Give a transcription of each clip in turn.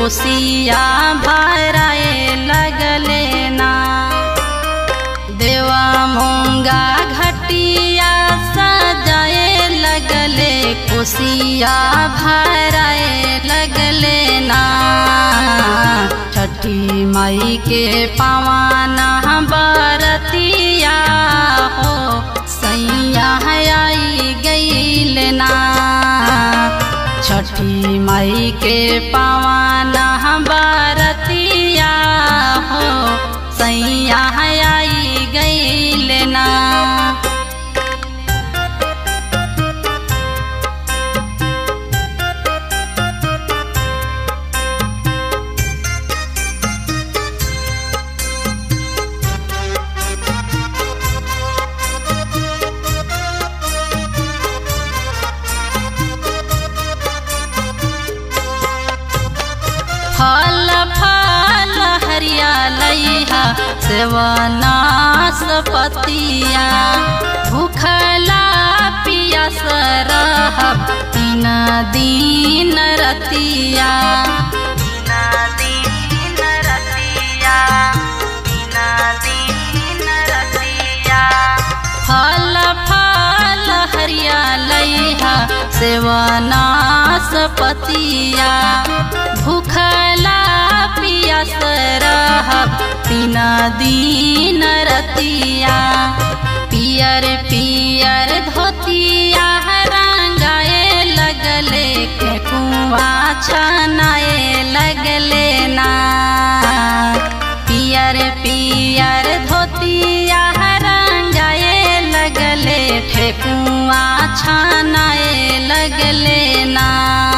कोसिया भराए लगले ना देवा मूंगा घटिया सजाए लगले कोसिया भराए लगले ना छठी मई के पवाना बरतिया हो सैया आई गईल ना छठी मई के पवाना बरतिया हो सैया आई गईल ना फल फल हरियालैहा सेवनास पतिया भूखला पियास रहब तीन दिन रतिया तीन दिन रतिया तीन दिन रतिया फल फल हरियालैहा सेवनास पतिया भूखला पियास रहब तीन दिन रतिया पियर पियर धोतिया रंगाए लगले के कुआ छनाए लगले ना पियर पियर धोतिया रंगाए लगले ठेकुआ छनाए लगले ना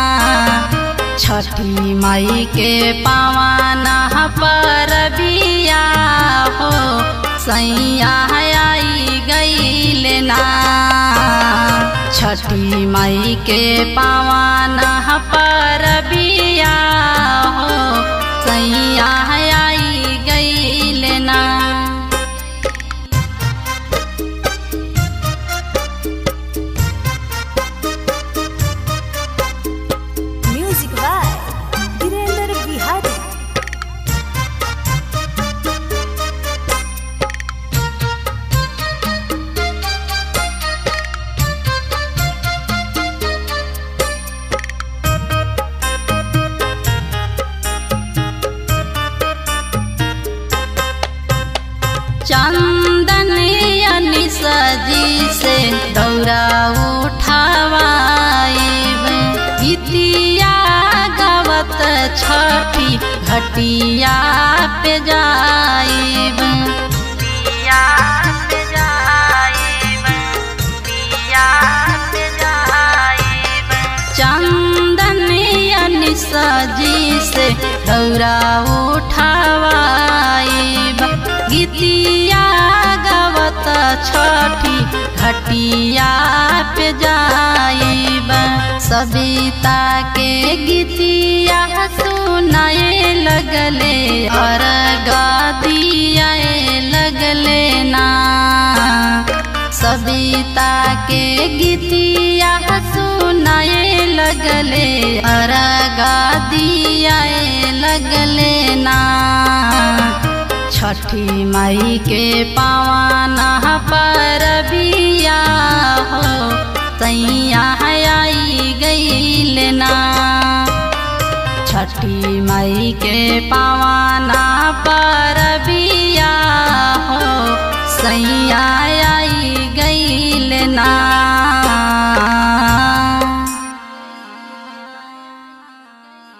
छठी माई के पावाना पर बिया हो सैया आई गईल ना छठी माई के पावाना पर बिया हो सैया आई गईल ना म्यूजिक बाय वीरेंद्र बिहारी चंदन सजी से दौरा उठावाइब गीतिया गावत छठी घटिया पे जाइब दिया पे जाइब दिया पे जाइब चंदन सजी से दौरा उठावाइब गीतिया गावत छठी घटिया पे जाइब सविता के गीतिया सुनाए लगले और गादिया लगले ना सविता के गीतिया सुनाए लगले अरगा दिया लगले ना छठी माई के पावाना पर बिया हो सैया आई गईल ना छठी माई के पावाना पर बिया हो सैया आई गईल ना